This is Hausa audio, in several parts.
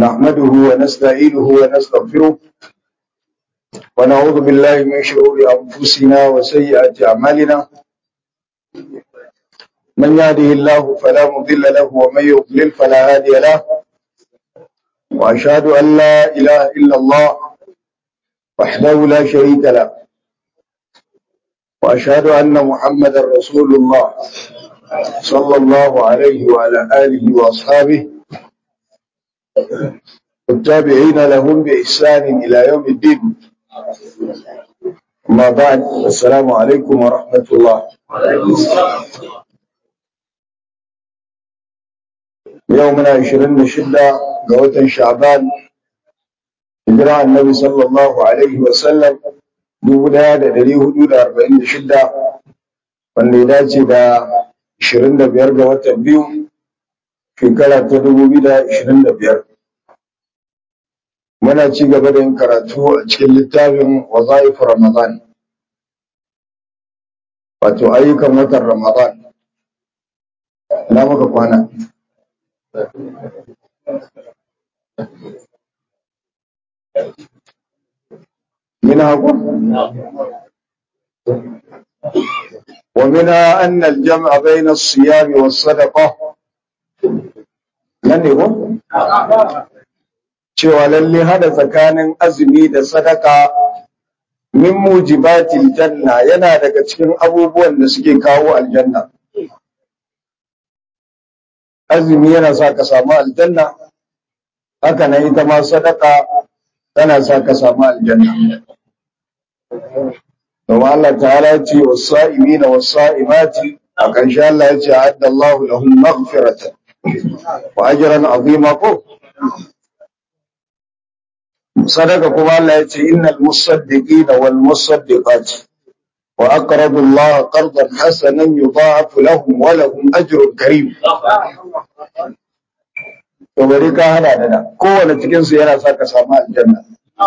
نحمده ونستعينه ونستغفره ونعوذ بالله من شرور أنفسنا وسيئات أعمالنا من يهده الله فلا مضل له ومن يضلل فلا هادي له وأشهد أن لا إله إلا الله وحده لا شريك له وأشهد أن محمدا رسول الله صلى الله عليه وعلى آله وأصحابه والتابعين لهم بإحسان إلى يوم الدين أما بعد السلام عليكم ورحمة الله يومنا عشرين شدة قوة شعبان هجرة النبي صلى الله عليه وسلم دوبنا da ɗari hudu da arba'in da shidda wanda ya dace da ashirin da biyar ga watan biyu shekara ta dubu biyu da ashirin da biyar muna ci gaba da yin karatu a cikin littafin wazaif ramadan wato ayyukan watan ramadan na muka kwana منها ومنها أن الجمع بين الصيام والصدقة من يقول cewa lalle hada tsakanin azumi da sadaka min mujibatil janna yana daga cikin abubuwan da suke kawo aljanna azumi yana sa ka samu aljanna haka nan ita ma sadaka tana sa ka samu aljanna domin Allah ta'ala ya ce wasa'imina wasa'imati a ƙarshe Allah ya ce adda Allah lahum maghfiratan wa ajran azima ko sadaka kuma Allah ya ce innal musaddiqina wal musaddiqati wa aqradu Allah qardan hasanan yudha'afu lahum wa lahum ajrun karim to bari ka hada da kowane cikin su yana sa ka samu aljanna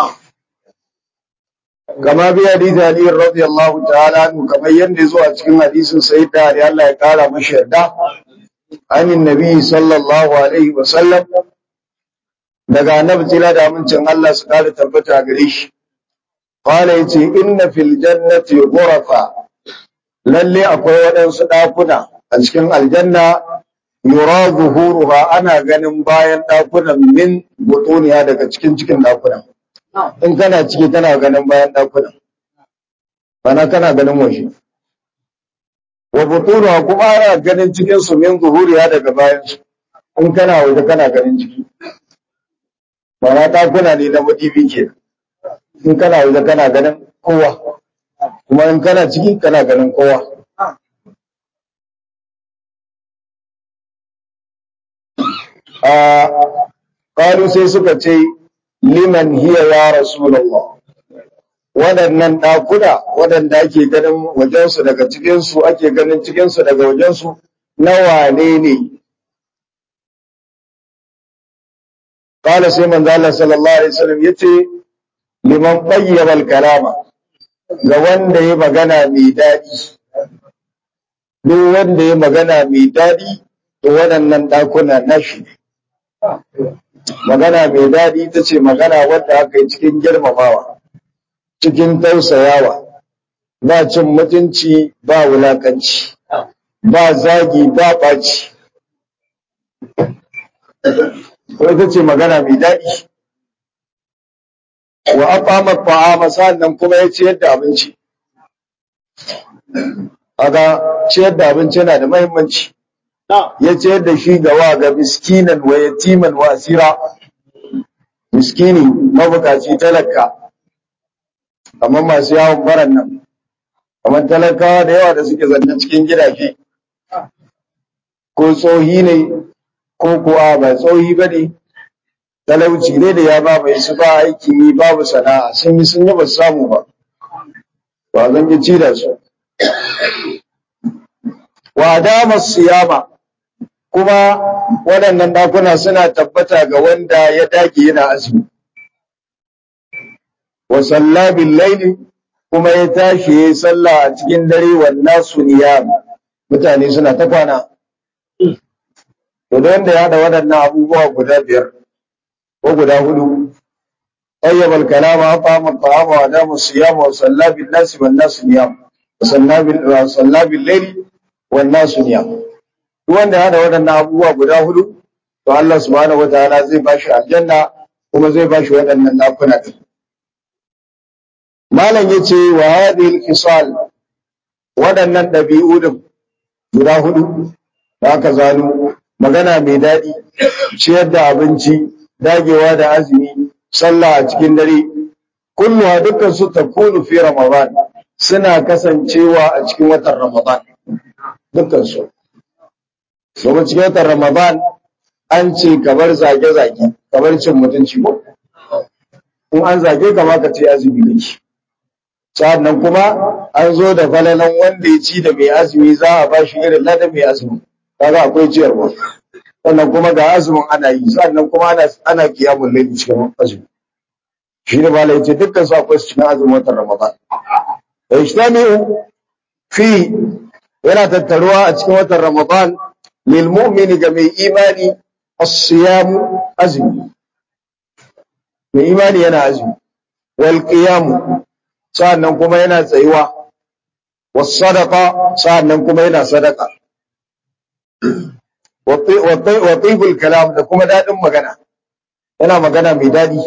kama bi hadisi Ali radiyallahu ta'ala anhu kamar yanda yazo a cikin hadisin sayyida Ali Allah ya kara mashi yarda anin nabi sallallahu alaihi wa sallam daga annabi tira da amincin Allah su kare tabbata gare shi qala yace inna fil jannati ghurafa lalle akwai waɗansu ɗakuna a cikin aljanna yura zuhuruha ana ganin bayan ɗakunan min butuniya daga cikin cikin ɗakunan in kana ciki kana ganin bayan ɗakunan bana kana ganin waje wa butunuha kuma ana ganin cikin su min zuhuriya daga bayan su in kana waje kana ganin ciki bana ɗakuna ne na madibi ke in kana waje kana ganin kowa kuma in kana ciki kana ganin kowa a ƙalu sai suka ce liman hiya ya rasulullah waɗannan ɗakuna waɗanda ake ganin wajensu daga cikinsu ake ganin cikinsu daga wajensu na wane ne ƙala sai manzo Allah sallallahu alaihi wasallam yace liman bayyana al-kalama ga wanda ya magana mai daɗi duk wanda ya magana mai daɗi to waɗannan ɗakuna nashi ne magana mai daɗi ita ce magana wadda aka yi cikin girmamawa cikin tausayawa ba cin mutunci ba wulakanci ba zagi ba ɓaci ko ita ce magana mai daɗi wa aqama ta'ama sannan kuma ya ciyar da abinci aga ciyar da abinci yana da muhimmanci ya ciyar da shi ga wa ga miskinan wa yatiman wa asira miskini mabukaci talaka kamar masu yawon baran nan kamar talakawa da yawa da suke zanne cikin gidaje ko tsohi ne ko kuwa ba tsohi ba ne talauci ne da ya ba mai su ba aiki yi babu sana'a sun yi sun yi ba su samu ba ba zan yi ci da su wa dama siyama kuma waɗannan ɗakuna suna tabbata ga wanda ya dage yana azumi wa salla bil laili kuma ya tashi yayi sallah a cikin dare wannan su niyam mutane suna ta kwana to da wanda ya haɗa waɗannan abubuwa guda biyar ko guda hudu طيب الكلام أطعم الطعام وأدام الصيام وصلى بالناس والناس نيام وصلى بال- وصلى بالليل والناس نيام wanda hada waɗannan abubuwa guda hudu to Allah subhanahu wataala zai bashi aljanna kuma zai bashi waɗannan dakuna din malam yace wa hadhihi al-khisal waɗannan ɗabi'u din guda hudu da aka zano magana mai daɗi ciyar da abinci dagewa da azumi sallah a cikin dare kulluha dukkan su takunu fi ramadan suna kasancewa a cikin watan ramadan dukkan su domin cikin watan ramadan an ce kamar zage-zage kamar cin mutunci ko in an zage ka ma ka ce azumi ne sa'annan kuma an zo da falalan wanda ya ci da mai azumi za a ba shi irin ladan mai azumi kaga akwai ciyarwa sannan kuma ga azumin ana yi sannan kuma ana ana kiyamun laili cikin azumi shi ne malai ce dukkan su akwai su cikin azumin watan ramadan ijtami'u fi yana tattaruwa a cikin watan ramadan lil mu'mini ga mai imani as-siyam azumi mai imani yana azumi wal qiyam sannan kuma yana tsayuwa was sadaqa sannan kuma yana sadaka wa tibul kalam da kuma dadin magana yana magana mai dadi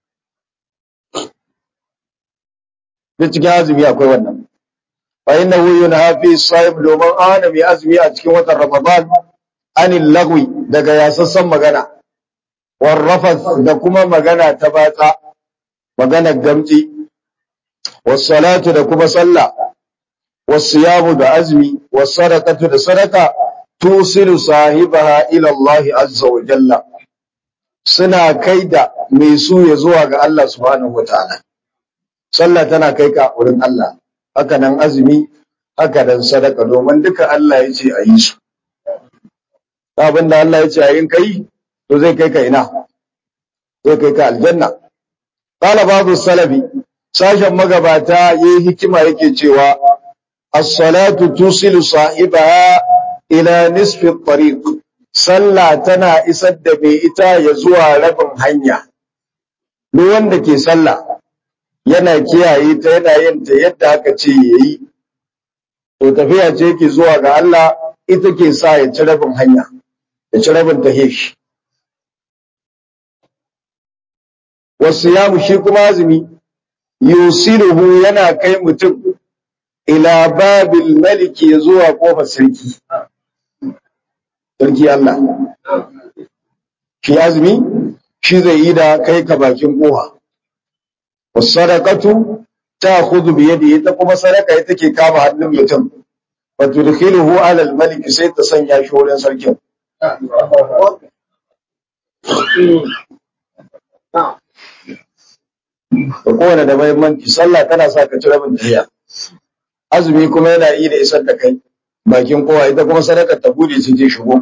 da cikin azumi akwai wannan fa innahu yunha fi sa'ib domin ana mai azumi a cikin watan ramadan anil lagwi daga yasassan magana war rafath da kuma magana ta batsa magana gamji was salatu da kuma sallah was siyamu da azumi was sadaqatu da sadaka tusilu sahibaha ila Allah azza wa jalla suna kai da mai su ya zuwa ga Allah subhanahu wataala sallah tana kai ka wurin Allah haka nan azumi haka nan sadaka domin duka Allah ya ce a yi su abin da Allah ya ce a yin kai to zai kai ka ina zai kai ka aljanna qala babu salafi sashen magabata yayi hikima yake cewa as-salatu tusilu sahibaha ila nisfi tariq sallah tana isar da mai ita ya zuwa rabin hanya duk wanda ke sallah yana kiyaye ta yana yin ta yadda aka ce yayi to tafiya ce yake zuwa ga Allah ita ke sa ya ci rabin hanya ya ci rabin ta shi wasu yamu shi kuma azumi yusiluhu yana kai mutum ila babil maliki zuwa kofar sarki sarki Allah shi azumi shi zai yi da kai ka bakin koha wasadaqatu ta'khudhu bi yadihi ta kuma sadaka ita ke kama hannun mutum wa tudkhiluhu ala al-malik sai ta sanya shi wurin sarkin da kowane da mahimmanci sallah tana sa ka ci rabin tafiya azumi kuma yana iya da isar da kai bakin kowa ita kuma sadakar ta bude su je shigo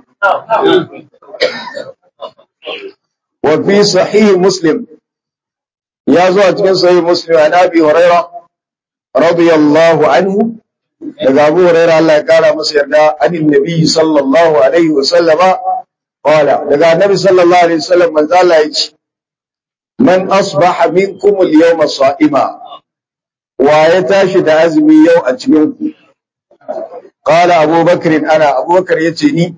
wa fi sahih muslim ya zo a cikin sahih muslim an abi huraira radiyallahu anhu daga abu huraira Allah ya kara masa yarda anin nabi sallallahu alaihi wa sallama qala daga annabi sallallahu alaihi wa sallam manzo Allah ya ce man asbaha minkum al-yawma sa'ima wa ya tashi da azumi yau a cikin ku qala abubakar ana abubakar yace ni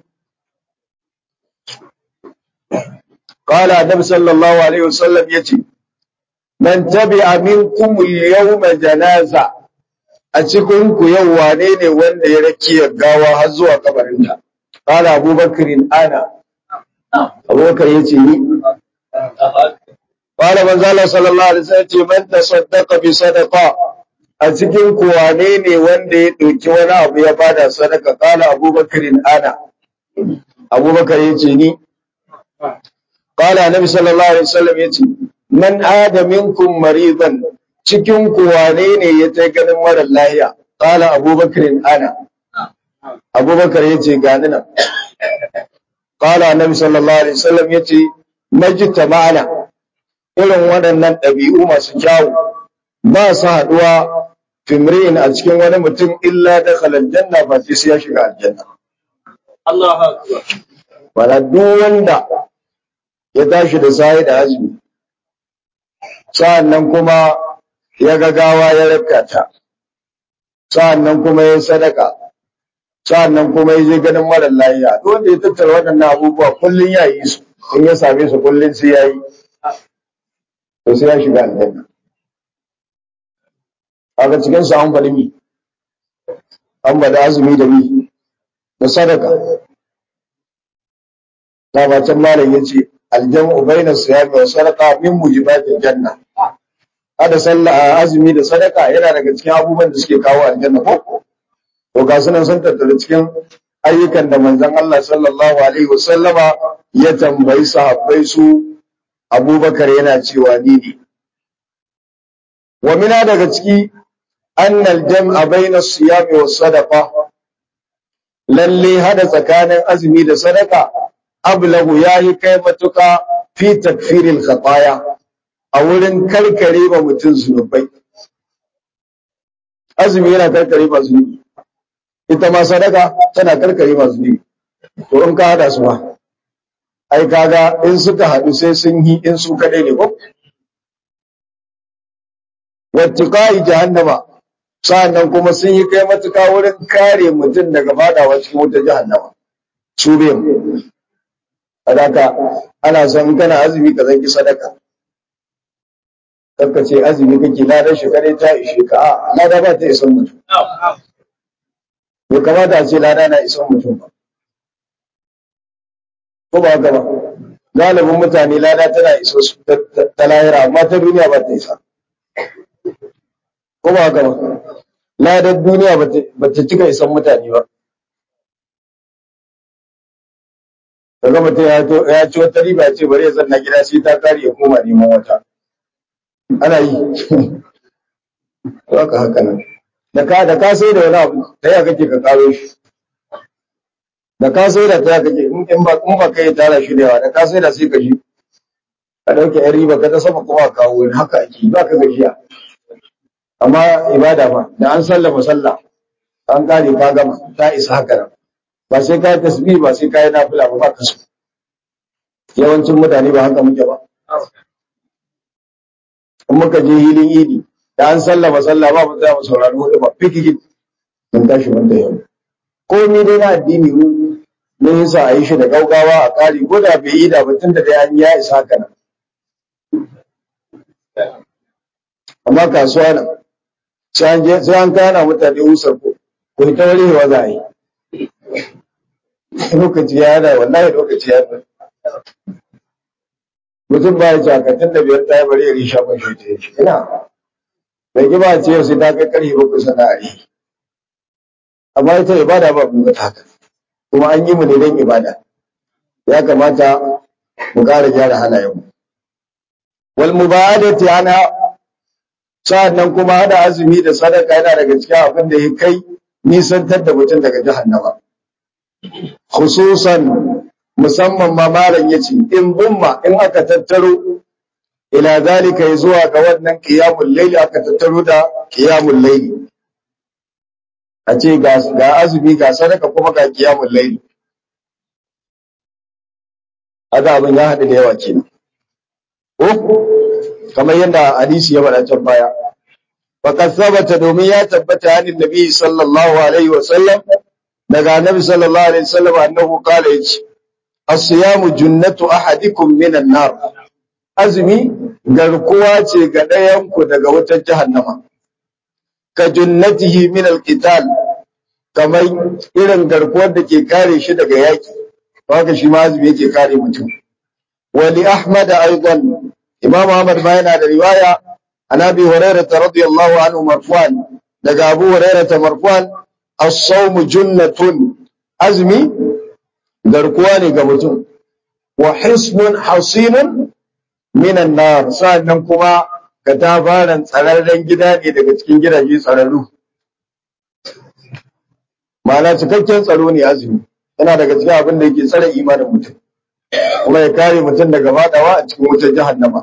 qala annabi sallallahu alaihi wasallam yace man tabi'a minkum al-yawma janaza a cikin ku yau wane ne wanda ya rakiya gawa har zuwa kabarinta qala abubakar ana abubakar yace ni قال من زال صلى الله عليه وسلم من تصدق بصدقه a cikin ku wane ne wanda ya ɗauki wani abu ya bada sadaka kala abubakarin ana abubakar ya ce ni kala annabi sallallahu alaihi wasallam ya ce man ada minkum maridan cikin ku wane ne ya ta ganin mara lahiya kala abubakarin ana abubakar ya ce gani nan kala annabi sallallahu alaihi wasallam ya ce majita ma'ana irin waɗannan ɗabi'u masu kyawu ba su haɗuwa fimri'in a cikin wani mutum illa da janna ba sai ya shiga aljanna. Wala duk wanda ya tashi da sai da azumi sa'annan kuma ya ga gawa ya rakata sa'annan kuma ya sadaka sa'annan kuma ya je ganin mara lafiya duk wanda ya tattara waɗannan abubuwa kullun ya yi su in ya same su kullun sai ya yi to sai ya shiga aljanna kaga cikin su an faɗi mi an faɗi azumi da mi da sadaka da can malam yace aljamu baina siyami wa sadaqa min mujibatil janna hada sallah azumi da sadaka yana daga cikin abubuwan da suke kawo aljanna ko to ga sunan sun tattara cikin ayyukan da manzon Allah sallallahu alaihi wasallama ya tambayi sahabbai su Abubakar yana cewa ni ne wa mina daga ciki annal jam'a baina siyami wa sadaqa lalle hada tsakanin azumi da sadaka ablahu yayi kai matuka fi takfiril khataya a wurin karkare ba mutum zunubai azumi yana karkare ba zunubi ita ma sadaka tana karkare ba zunubi to in ka hada su ba ai kaga in suka hadu sai sun yi in su kadai ne ko wattiqai jahannama sa'annan kuma sun yi kai matuka wurin kare mutum daga fadawa cikin wutar jahannama su biyan sadaka ana son kana azumi ka zanki sadaka karka ce azumi kake ladar shi kare ta ishe ka a lada ba ta isan mutum bai kamata a ce lada na isan mutum ba ko ba haka ba galibin mutane lada tana iso su ta lahira amma ta duniya ba ta isa ko ba haka ba ladar duniya ba ta cika isan mutane ba kaga mutum ya ci wata riba ce bari ya zanna gida sai ta kare ya koma neman wata ana yi to haka haka nan da ka da ka sai da wani abu ta ya kake ka karo shi da ka sai da ta ya kake in ba in ba kai tara shi da yawa da ka sai da sai ka shi ka dauke yan riba ka ta sama kuma ka kawo wani haka ake ba ka gajiya amma ibada ba da an sallama sallah an kare ka gama ta isa haka nan ba sai ka yi tasbih ba sai ka yi nafila ba ba ka so yawancin mutane ba haka muke ba in muka je hilin idi da an sallama sallah ba mu za mu saurari hudu ba fikiki mun tashi mun da yau komai dai na addini mu ne yasa a yi shi da gaugawa a kare ko da bai yi da batun da dai an ya isa haka nan amma kasuwa nan sai an kana mutane usar ko ko ta warewa za a yi lokaci ya yana wallahi lokaci ya yana mutum ba ya jakatun da biyar ta yi bari ya risha ban shi ta yi ina bai ki ba ce yau sai ta kai karfe bakwai sana'ari amma ita ibada ba mun ta haka kuma an yi mu ne don ibada ya kamata mu ƙara gyara halayenmu wal mubadati ana sa'annan kuma hada azumi da sadaka yana daga cikin abin da ya kai nisantar da mutum daga jahannama khususan musamman ma malam yace in bumma in aka tattaro ila zalika zuwa ga wannan qiyamul layl aka tattaro da qiyamul layl a ce ga ga azumi ga sadaka kuma ga qiyamul layl aga abin ya hadu da yawa kenan ko kamar yadda hadisi ya faɗa can baya faqad thabata domin ya tabbata hanin nabi sallallahu alaihi wa sallam daga annabi sallallahu alaihi wasallam annahu qala yace as-siyamu junnatu ahadikum minan nar azumi garkuwa ce ga ɗayan ku daga wutar jahannama ka junnatihi min al-qital kamar irin garkuwar da ke kare shi daga yaki haka shi ma azumi yake kare mutum wa li ahmad aidan imam ahmad ma yana da riwaya an abi hurairah radiyallahu anhu marfu'an daga abu hurairah marfu'an as-sawmu junnatun azmi garkuwa ne ga mutum wa hisnun hasinun minan nar sannan kuma ka tabaran tsararren gida ne daga cikin gidaje tsararru ma'ana cikakken tsaro ne azumi yana daga cikin abin da yake tsare imanin mutum kuma ya kare mutum daga fadawa a cikin wutar jahannama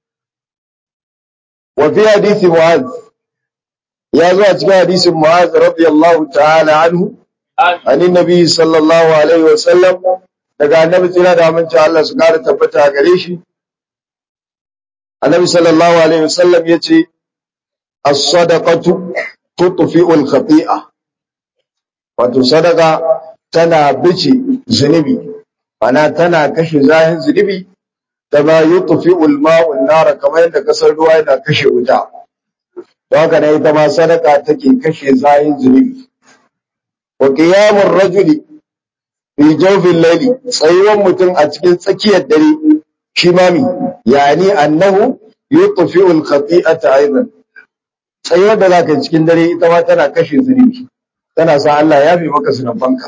wa fi hadisi mu'az ya zo a cikin hadisin mu'az radiyallahu ta'ala anhu anin nabi sallallahu alaihi wa sallam daga annabi tsira da aminci Allah su kara tabbata a gare shi annabi sallallahu alaihi wasallam yace as-sadaqatu tutfi'ul khati'a wato sadaka tana bice zunubi ana tana kashe zahin zunubi kama yutfi'ul ma'u an-nar kamar yadda kasar ruwa yana kashe wuta don haka ne ita ma sadaka take kashe zahin zunubi wa qiyamur rajuli fi jawfil layli tsayuwan mutum a cikin tsakiyar dare shi mami yani annahu yutfi'ul khati'ata aidan tsayuwar da zaka cikin dare ita ma tana kashe zunubi tana sa Allah ya fi maka zunubanka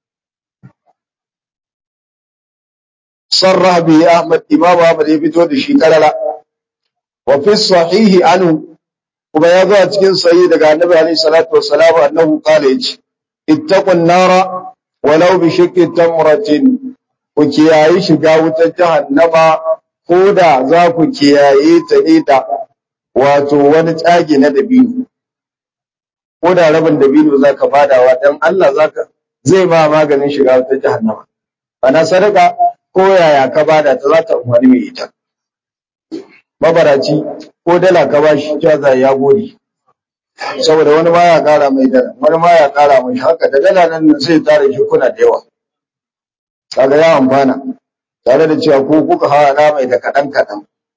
sarrah bi Ahmad Imam Ahmad ya fito da shi karara wa fi sahihi anhu kuma ya zo a cikin sahih daga Annabi alaihi salatu wassalam annahu qala yace ittaqun nara walau bi shiqqi tamratin ku kiyayi shiga wutar jahannama ko da za ku kiyaye ta ne da wato wani tsage na dabino ko da rabin dabino za ka badawa dan Allah zaka zai ma maganin shiga wutar jahannama ana sadaka ko yaya ka bada ta za ta amfani mai ita mabaraci ko dala ka bashi jaza ya gode saboda wani ma ya kara mai dala wani ma ya kara mai haka da dala nan sai tare shi kuna da yawa kaga ya amfana tare da cewa ko kuka hawa mai da kaɗan kaɗan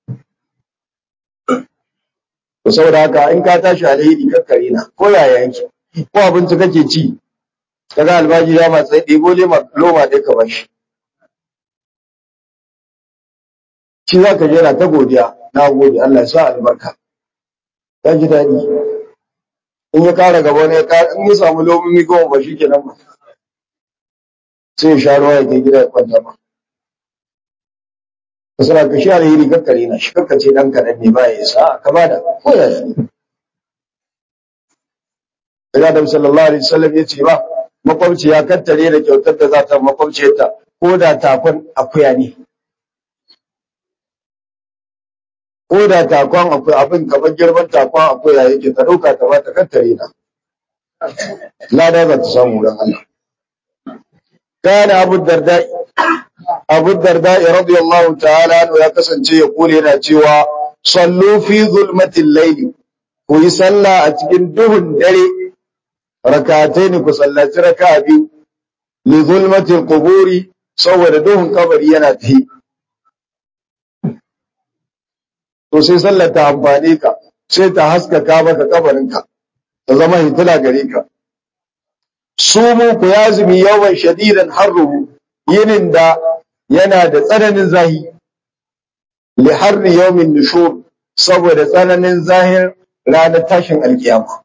to saboda haka in ka tashi alheri kakkare na ko yaya yake ko abinci kake ci kaga albaji ya matsayi ɗebo loma ɗaya ka bashi shi za ka jera ta godiya na gode Allah ya sa albarka ya ji daɗi in ya kara gaba wani in ya samu lomomi goma ba shi kenan ba sai ya sha ruwa ya kai gida ya kwanta ba ka suna ka shi alheri kakkare na shi kakkace ɗan kaɗan ne ba ya isa ka ba da ko ya yi Daga Adam sallallahu alaihi wasallam ya ce ba makwabci ya kattare da kyautar da za ta makwabciyarta ko da takon akuya ne ko da takon akwai abin kamar girman takon akwai ya yake ta ɗauka ta ba ta kattare na lada za ta samu don Allah kana abu darda abu darda radiyallahu ta'ala anhu ya kasance ya kule yana cewa sallu fi zulmatil layli ku yi sallah a cikin duhun dare rakatai ne ku sallaci raka biyu li zulmatil quburi saboda duhun kabari yana tafi to sai sallar ta amfane ka sai ta haskaka maka kabarinka ta zama hitila gare ka sumu ku yazumi yawan shadidan harruhu yinin da yana da tsananin zahi li harri yawmin nushur saboda tsananin zahir ranar tashin alkiyama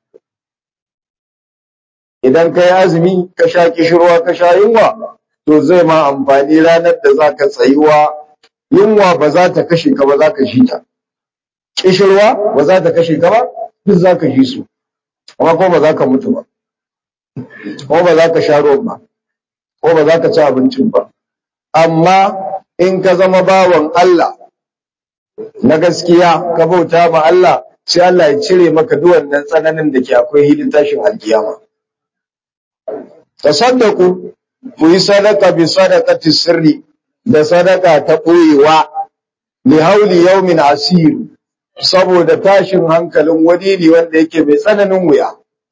idan ka yi azumi ka sha kishirwa ka sha yunwa to zai ma amfani ranar da za ka tsayuwa yunwa ba za ta kashe ka ba za ka shi ta kishirwa ba za ta kashe ka ba duk za ka shi su amma ko ba za ka mutu ba ko ba za ka sha ruwan ba ko ba za ka ci abincin ba amma in ka zama bawan Allah na gaskiya ka bauta ma Allah sai Allah ya cire maka duk wannan tsananin da ke akwai hidin tashin alkiyama tasaddaku ku yi sadaka bi sadaqati sirri da sadaka ta ɓoyewa li hauli yawmin asir saboda tashin hankalin wani ne wanda yake mai tsananin wuya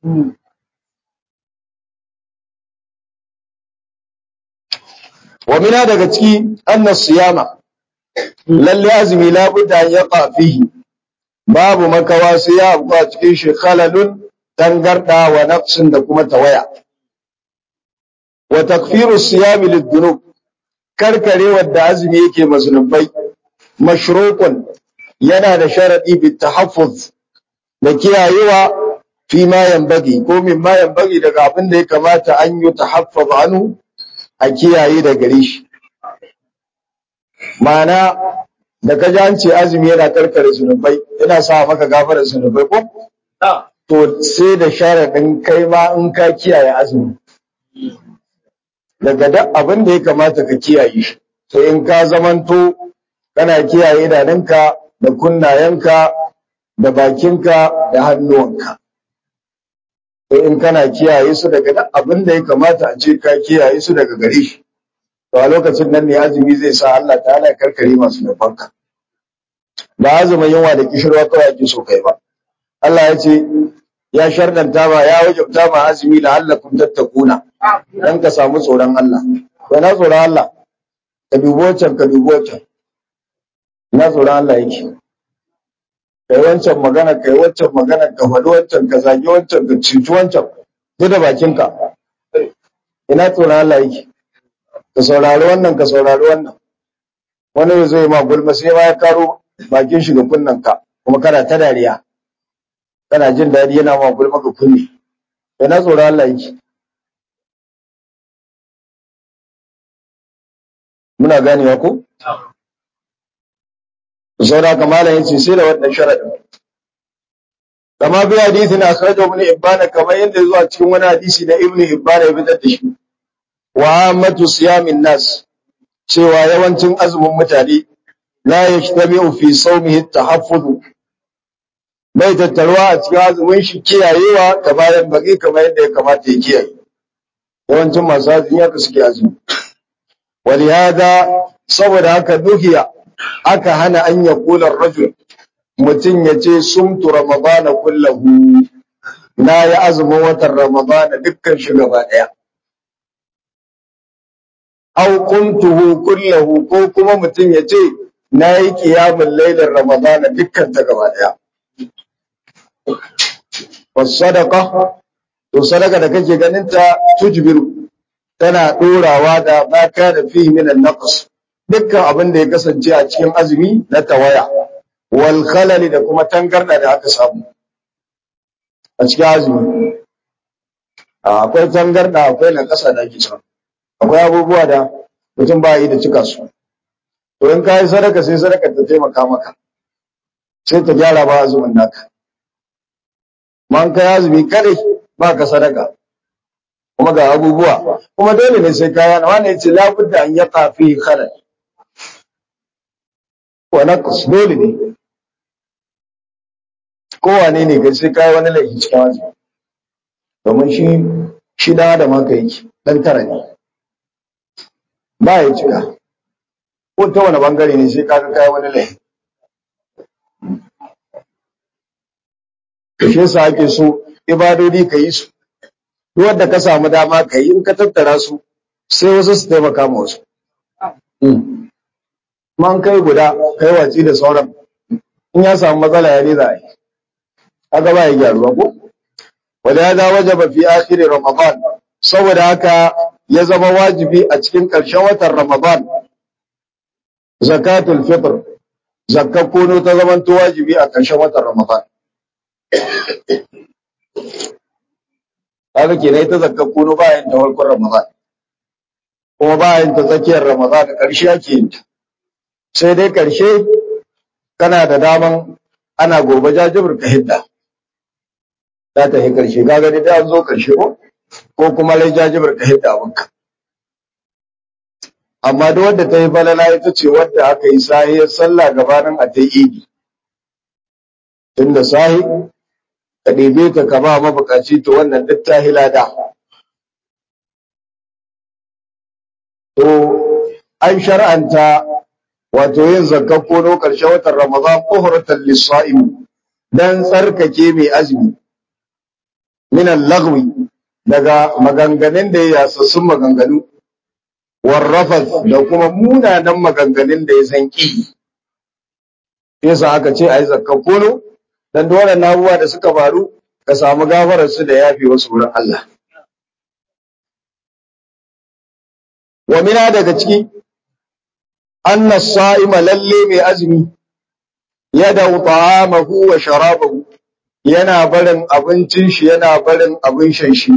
wa mina daga ciki anna siyama lalle azumi labudda ya fihi babu makawa sai ya abu a cikin shi khalalun tangarda wa naqsin da kuma tawaya wa takfiru siyami lidunub karkare wadda azumi yake maznubai mashrukun yana da sharadi bi tahaffuz da kiyayewa fi ma yanbaghi ko min ma yanbaghi daga abin da ya kamata an yi tahaffuz anhu a kiyaye da gare shi ma'ana da ka ji an ce azumi yana karkare zunubai yana sa maka gafarar zunubai ko to sai da sharadin kai ma in ka kiyaye azumi daga duk abin da ya kamata ka kiyaye shi sai in ka zamanto kana kiyaye idanunka da kunnayenka da bakinka da hannuwanka sai in kana kiyaye su daga duk abin da ya kamata a ce ka kiyaye su daga gare shi to a lokacin nan ne azumi zai sa Allah ta'ala ya karkare masu nufanka ba azumin yunwa da kishirwa kawai ake so kai ba Allah ya ce ya shardanta ba ya wajabta ma azumi la'allakum tattakuna dan ka samu tsoron Allah ba na tsoron Allah ka dubo wancan ka dubo wancan na tsoron Allah yake kai wancan magana kai wancan magana ka faɗi wancan ka zagi wancan ka cuci wancan duk da bakinka ina tsoron Allah yake ka saurari wannan ka saurari wannan wani ya zo ma gulma sai ma ya karo bakin shi ga kunnen ka kuma kana ta dariya kana jin daɗi yana ma gulma ka kunne ina tsoron Allah yake muna ganewa ko saboda haka malam yace sai da wannan sharadin kama bi hadisi na akhraja ibn ibban kamar yadda zuwa cikin wani hadisi na ibn ibban ya fitar da shi wa ammatu siyamin nas cewa yawancin azumin mutane la yajtami'u fi sawmihi at-tahaffuz bai tattaruwa a cikin azumin shi kiyayewa ta bayan baki kamar yadda ya kamata ya kiyaye yawancin masu azumi haka suke azumi walihada saboda haka duhiya aka hana an ya kula rajul mutum ya ce sumtu ramadana kullahu na yi azumin watan ramadana dukkan shi gaba ɗaya au kuntuhu kullahu ko kuma mutum ya ce na yi kiyamun lailar ramadana dukkan ta gaba ɗaya sadaka to sadaka da kake ganin ta tujbiru tana ɗorawa da ma kana fihi min an-naqs dukkan abin da ya kasance a cikin azumi na tawaya wal khalali da kuma tangarda da aka samu a cikin azumi akwai tangarda akwai na kasa da ake samu akwai abubuwa da mutum ba yi da cika su to in ka yi sadaka sai sadaka ta taimaka maka sai ta gyara ba azumin naka man kai azumi kare ba ka sadaka kuma ga abubuwa kuma dole ne sai kaya na wani yace labudda an yaqa fi khalal wa naqs dole ne kowane ne kai sai kai wani laifi cikin azumi domin shi shi da adam haka yake dan tara ne ba ya cika ko ta wani bangare ne sai kaga kai wani laifi shi yasa ake so ibadodi ka yi su wanda ka samu dama ka yi in ka tattara su sai wasu su taimaka ma wasu. Man kai guda kai watsi da sauran in ya samu matsala ya za a yi. Haka ba ya gyaruwa ko? Wanda ya za wajaba fi akhiri Ramadan saboda haka ya zama wajibi a cikin ƙarshen watan Ramadan. Zakatul fitr zakka kono ta zamanto wajibi a ƙarshen watan Ramadan. kaga kenan ita zakka kuno bayan ta farkon Ramadan kuma bayan ta tsakiyar Ramadan da ƙarshe ake yin ta sai dai ƙarshe kana da daman ana gobe jajibir ka hidda za ta yi ƙarshe kaga dai an zo ƙarshe ko ko kuma lai jajibir ka hidda abinka amma duk wanda ta yi falala ita ce wadda aka yi sahiyar sallah gabanin a ta yi idi tunda sahi ka ɗebe ta ka ba mabukaci to wannan duk ta hilada. To, an shar'anta wato yin zakar kono ƙarshen watan Ramadan ƙuhuratan lissa'im don tsarkake mai azumi. Minan lagwi daga maganganun da ya yasassun maganganu, warrafas da kuma munanan maganganun da ya san ƙi. Yasa aka ce a yi zakar kono, dan dole na abubuwa da suka faru ka samu gafarar su da yafi wasu wurin Allah wa mina daga ciki anna sa'ima lalle mai azumi yada ta'amahu wa sharabahu yana barin abincin shi yana barin abin shan shi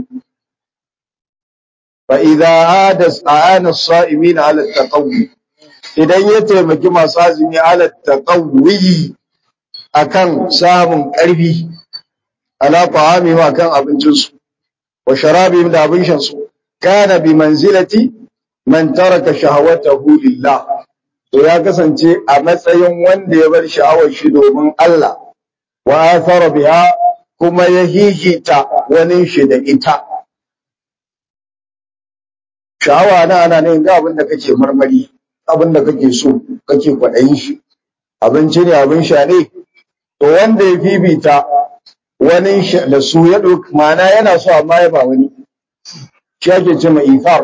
fa idza adas aana as-sa'imin ala taqawwi idan ya taimaki masu azumi ala taqawwi akan samun ƙarfi ala ta'ami wa kan abincinsu wa sharabihim da abin shansu kana bi manzilati man taraka shahawatahu lillah to ya kasance a matsayin wanda ya bar sha'awar shi domin Allah wa athara biha kuma ya hihita wani shi da ita sha'awa na ana ne ga abin da kake marmari abin da kake so kake kwaɗayin shi abinci ne abin sha ne to wanda ya fifita wani da su ya ɗauki ma'ana yana so amma ya ba wani shi ake ce mai ifar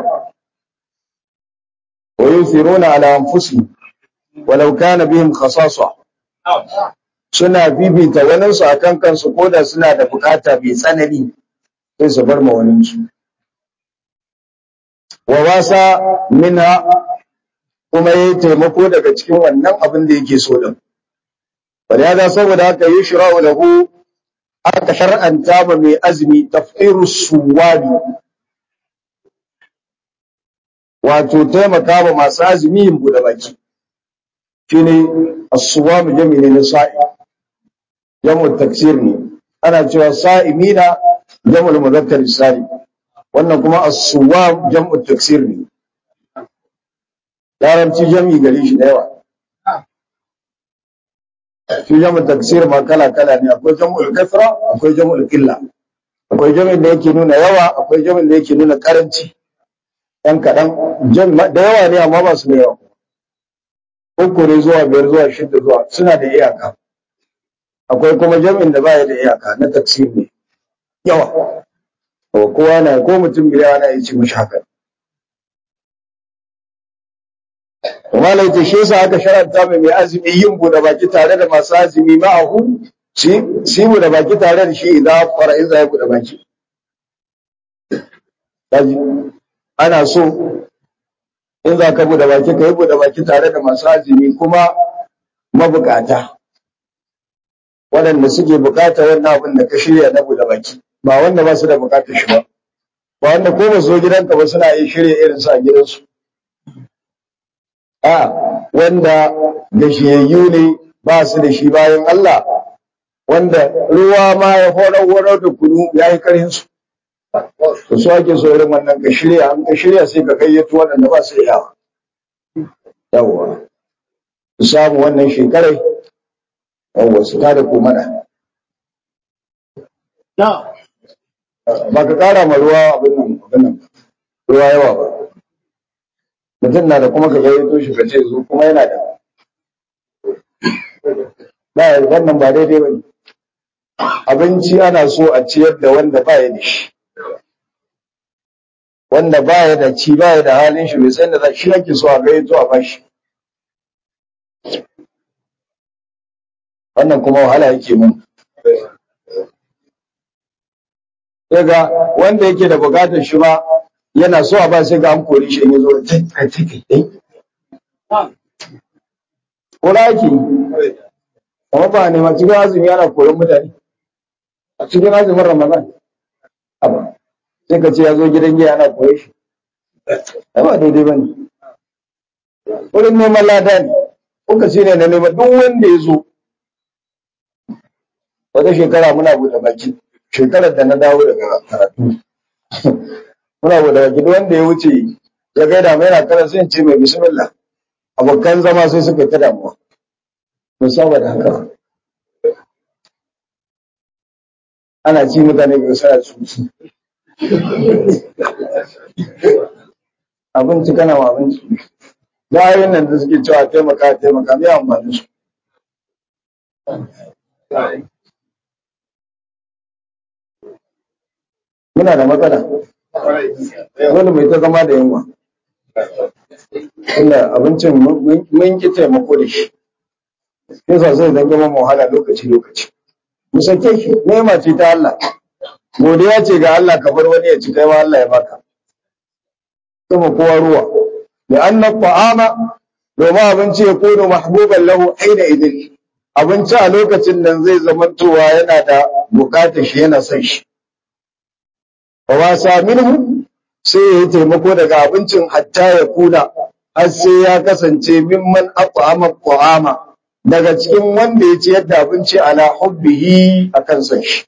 wa yusiruna ala anfusihim walau kana bihim khasasa suna bibita waninsu akan kansu ko da suna da bukata mai tsanani sai su bar ma waninsu wa wasa minha kuma yayi taimako daga cikin wannan abin da yake so din wanda saboda haka yushra'u lahu aka shar'anta ba mai azumi tafsiru suwadi wato taimaka ba masu azumi yin bude baki shine as-suwam jami'i ne na sa'i jamu taksir ne ana cewa sa'imina jamu muzakkar salim wannan kuma as-suwam jam'u taksir ne larabci jami'i gare shi da yawa shi jam'u taksir ma kala kala ne akwai jam'ul kasra akwai jam'ul qilla akwai jami'in da yake nuna yawa akwai jami'in da yake nuna karanci ɗan kaɗan da yawa ne amma ba su da yawa uku ne zuwa biyar zuwa shida zuwa suna da iyaka akwai kuma jami'in da baya da iyaka na taksir ne yawa kowa na ko mutum biyar ana yi ci mashi haka kuma laita shi yasa aka sharanta mai mai azumi yin bude baki tare da masu azumi ma'ahu shi shi bude baki tare da shi idan fara in zai bude baki ana so in za ka bude baki ka yi bude baki tare da masu azumi kuma mabukata waɗanda suke bukata wannan abin da ka shirya na bude baki ba wanda ba su da bukatar shi ba ba wanda ko ba zo gidanka ba suna yin shirya irin su a gidansu a wanda gashiyayyu ne ba su da shi bayan Allah wanda ruwa ma ya horar horar da kunu ya yi karin su to su ake so irin wannan ka shirya an ka shirya sai ka gayyato waɗanda ba su iya yawwa su samu wannan shekarai yawwa su tada ko mana ba ka ƙara ma ruwa abin nan abin nan ruwa yawa ba mutum na da kuma ka gayyato shi ka ce zo kuma yana da ba wannan ba daidai ba ne abinci ana so a ciyar da wanda ba ya da shi wanda ba ya da ci ba ya da halin shi bai san da shi ake so a gayyato a bashi wannan kuma wahala yake mun daga wanda yake da bukatar shi ba yana so a ba sai ga an kori shi in ya zo kai kai kai kora yake kuma ba ne ma cikin azumi yana koyon mutane a cikin azumin ramadan aba sai ka ce ya zo gidan giya ana koye shi ai ba daidai ba ne wurin neman lada ne kuka ce ne na neman duk wanda ya zo wata shekara muna buɗe baki shekarar da na dawo daga karatu muna buɗe baki duk wanda ya wuce ya gaida mai yana kara sai ce mai bismillah abokan zama sai suka ta damuwa mun saba da haka ana ci mutane ga sa su abinci kana ma abinci bayan nan da suke cewa taimaka taimaka mai amfani su muna da matsala dole mai ta zama da yunwa inda abincin mun ki taimako da shi yasa zai zama mu wahala lokaci lokaci mu sake shi nema ce ta Allah godiya ce ga Allah ka bar wani ya ci kai ma Allah ya baka kuma kowa ruwa da anna ta'ama domin abinci ya kono mahbuban lahu aina idin abinci a lokacin nan zai zamantowa yana da bukatar shi yana son shi wa wasa minhu sai ya yi taimako daga abincin hatta ya kuna har sai ya kasance mimman at'ama ta'ama daga cikin wanda ya ci yadda abinci ala hubbihi akan son shi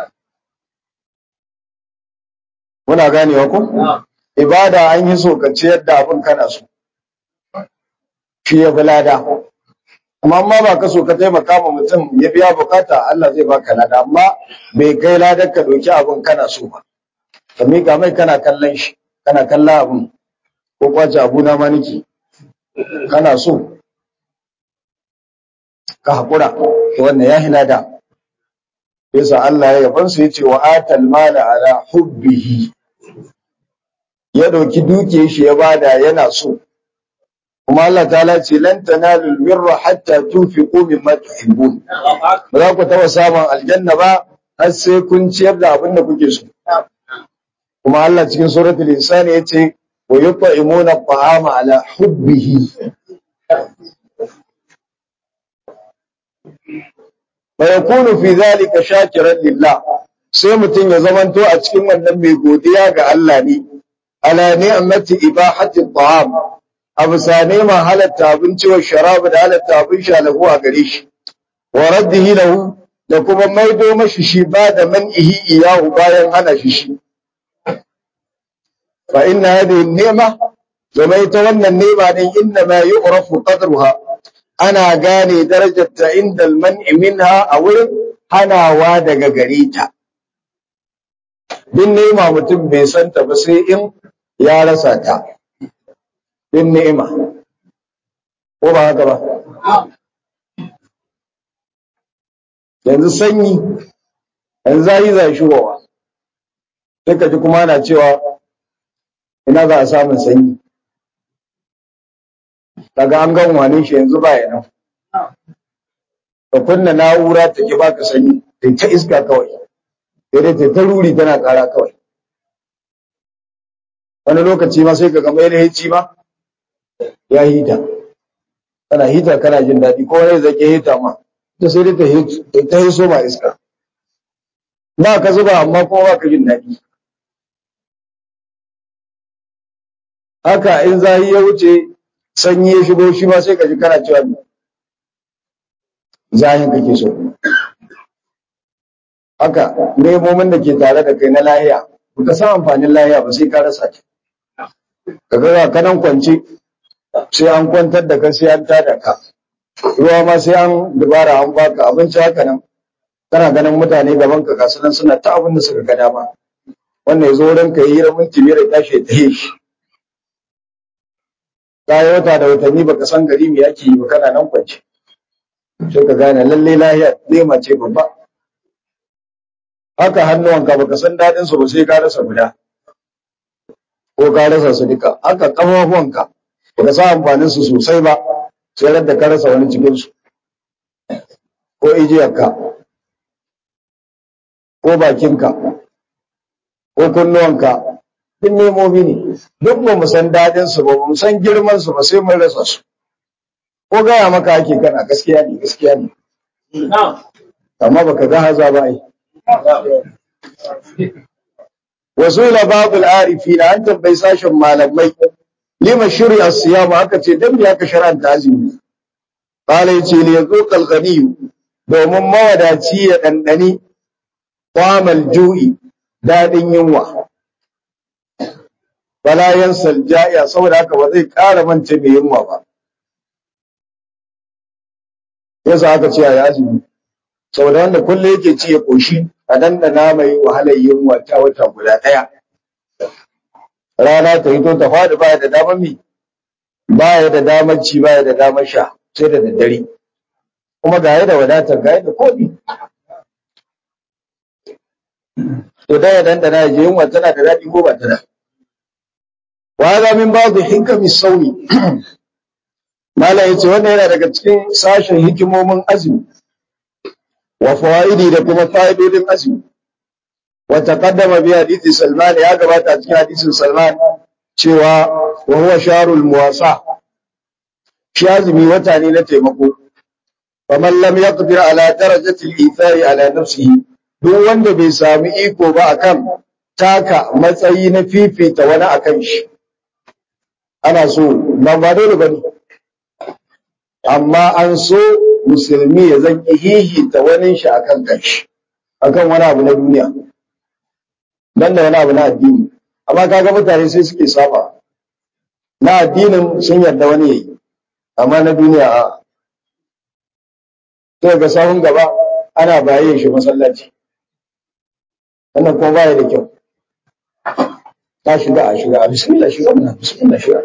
muna ganewa ko ibada an yi so ka ciyar da abin kana so shi ya fi lada amma amma ba ka so ka taimaka ma mutum ya biya bukata Allah zai baka lada amma bai kai ladar ka ɗauki abin kana so ba ka miƙa mai kana kallon shi kana kallon abin ko kwace abu na ma niki kana so ka haƙura to wannan ya hina da yasa Allah ya yaban su yace wa atal mala ala hubbihi ya dauki duke shi ya bada yana so kuma Allah ta'ala ce lan tanalul birra hatta tunfiqu mimma tuhibbun ba za ku taba samun aljanna ba har sai kun ciyar da abin da kuke so kuma Allah cikin suratul insani yace wa yut'imuna at'ama ala hubbihi fa yakunu fi dhalika shakiran lillah sai mutum ya zamanto a cikin wannan mai godiya ga Allah ne ala ni'mati ibahati at'am abu sane ma halatta abinci wa sharabu da halatta abin sha lahu a gare shi wa raddihi lahu da kuma maido mashi shi ba da man'ihi iyahu bayan hana shi shi fa inna hadhihi ni'ma zama ita wannan ni'ma din inna ma yu'rafu qadruha ana gane darajarta inda al-man'i minha a wurin hanawa daga gare ta din ni'ma mutum bai santa ba sai in ya rasa ta din ni'ima ko ba haka ba yanzu sanyi yanzu zayi zai shigowa sai ka ji kuma ana cewa ina za a samun sanyi daga an gan wane shi yanzu ba ya nan ka kunna na'ura ta ki baka sanyi ta ta iska kawai sai dai ta ta ruri tana kara kawai wani lokaci ma sai ka ga mai lahici ma ya hita kana hita kana jin daɗi ko wani zake hita ma ta sai dai ta hiso ma iska ba ka zuba amma kuma ba ka jin daɗi haka in zahi ya wuce sanyi ya shigo shi ma sai ka ji kana cewa zahin kake so haka nemomin da ke tare da kai na lahiya ba ka san amfanin lahiya ba sai ka rasa ta ka ga kanan kwance sai an kwantar da ka sai an tada ka ruwa ma sai an dubara an baka abinci haka nan kana ganin mutane gaban ka ga sunan suna ta abin da suka ga dama wannan ya zo wurin ka yi minti biyar ya tashi ta yi shi ka yi wata da watanni baka san gari me yake yi ba kana nan kwance sai ka gane lalle lahiya nema ce babba haka hannuwanka baka san dadin su ba sai ka rasa guda ko ka rasa su duka haka kafafuwanka baka san amfanin su sosai ba sai da ka rasa wani cikin su ko ijiyarka ko bakinka ko kunnuwanka duk nemomi ne duk ba mu san dadin su ba mu san girman su ba sai mun rasa su ko gaya maka ake kana gaskiya ne gaskiya ne amma baka ga haza ba ai wasu ila babul arifi na an tambayi sashen malamai lima shirya siyama aka ce dan me aka shar'anta azumi qala yace li yazuqal ghaniyu domin mawadaci ya dandani qamal ju'i dadin yunwa wala yansal ja'iya saboda haka ba zai ƙara mance mai yunwa ba yasa aka ce a azumi saboda wanda kullum yake ci ya koshi a dandana mai wahalar yunwa ta wata guda ɗaya rana ta hito ta faɗi baya da damar mi baya da damar ci baya da damar sha sai da daddare kuma ga da wadatar ga da koɗi to da ya dandana ya je yunwa tana da daɗi ko ba ta da wa hada min ba'd hikami sauni malam yace wannan yana daga cikin sashen hikimomin azumi wa fawaidi da kuma fa'idodin azumi wa taqaddama bi hadisi Salman ya gabata cikin hadisin Salman cewa wa huwa sharul muwasa shi azumi wata ne na taimako faman lam yaqdir ala darajati al-ithari ala nafsihi duk wanda bai sami iko ba akan taka matsayi na fifita wani akan shi ana so nan ba dole bane amma an so musulmi ya zan hihita wani shi akan kanshi akan wani abu na duniya dan da wani abu na addini amma kaga mutane sai suke saba na addinin sun yarda wani yayi amma na duniya a to ga sahun gaba ana baye shi masallaci wannan kuma baya da kyau ta shiga a shiga a bismillah shiga mana bismillah shiga